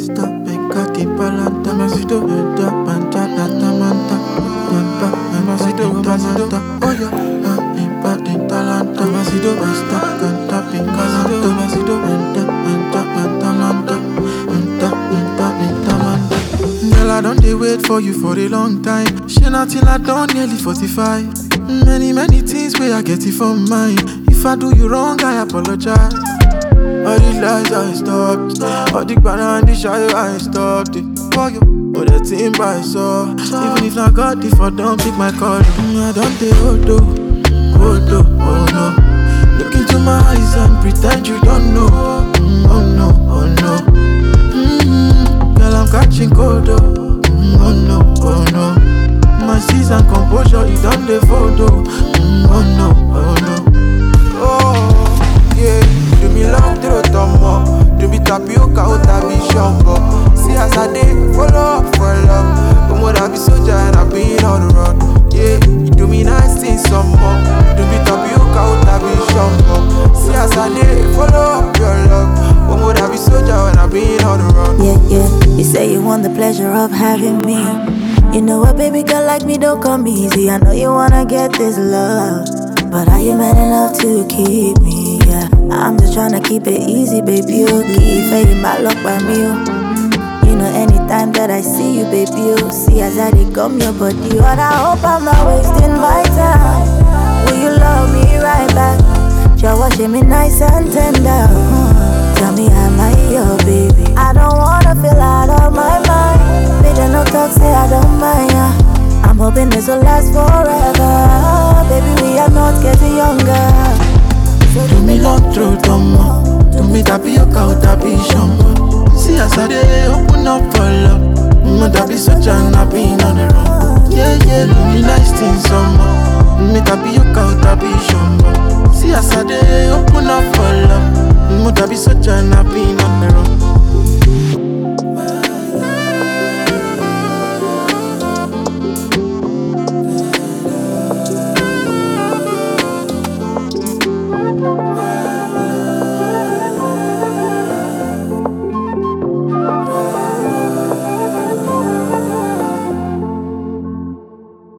Esta pecati palanta, masito enta panta tata manta, manta masito masito, oya, impati talanta, masito esta canta pincalanta, masito enta enta enta manta, enta enta enta manta. Girl, I don't dey wait for you for a long time. Shey na till I don nearly 45. Many many things wey I get it from mine. If I do you wrong, I apologize. All the lies I stopped All the banana and the shy I stopped it For you, but the team by so Even if not God, if I don't pick my call mm, I don't take hold oh, hold oh, oh no Look into my eyes and pretend you don't know mm, Oh no, oh no mm, Girl, I'm catching cold oh, mm, oh no, oh no My season composure, you done the photo mm, Oh no, oh no Oh, yeah. Do me love through tomo. Do me tapioca or tabi shongo. See as I dey follow up for love. Come on, I be soldier and I been on the run. Yeah, you do me nice things some more. Do me tapioca or tabi shongo. See as I dey follow up your love. Come on, I be soldier and I been on the run. Yeah, yeah. You say you want the pleasure of having me. You know what, baby girl like me don't come easy. I know you wanna get this love. But are you man enough to keep me? Yeah. I'm just tryna keep it easy, baby. You keep fading my luck by me. oh. You know, anytime that I see you, baby, you see as I dey come your body. But I hope I'm not wasting my time. Will you love me right back? Just watching me nice and tender. Hmm. Tell me, am I your baby? I don't wanna feel out of my mind. Baby, no talk, say I don't mind. Yeah. I'm hoping this will last forever. Baby, we are not getting younger. So Do me love through tomo Do me tapioca or tabi shongo See as I dey open up for love Mm, that be such an I been on the run Yeah, yeah, do me nice things some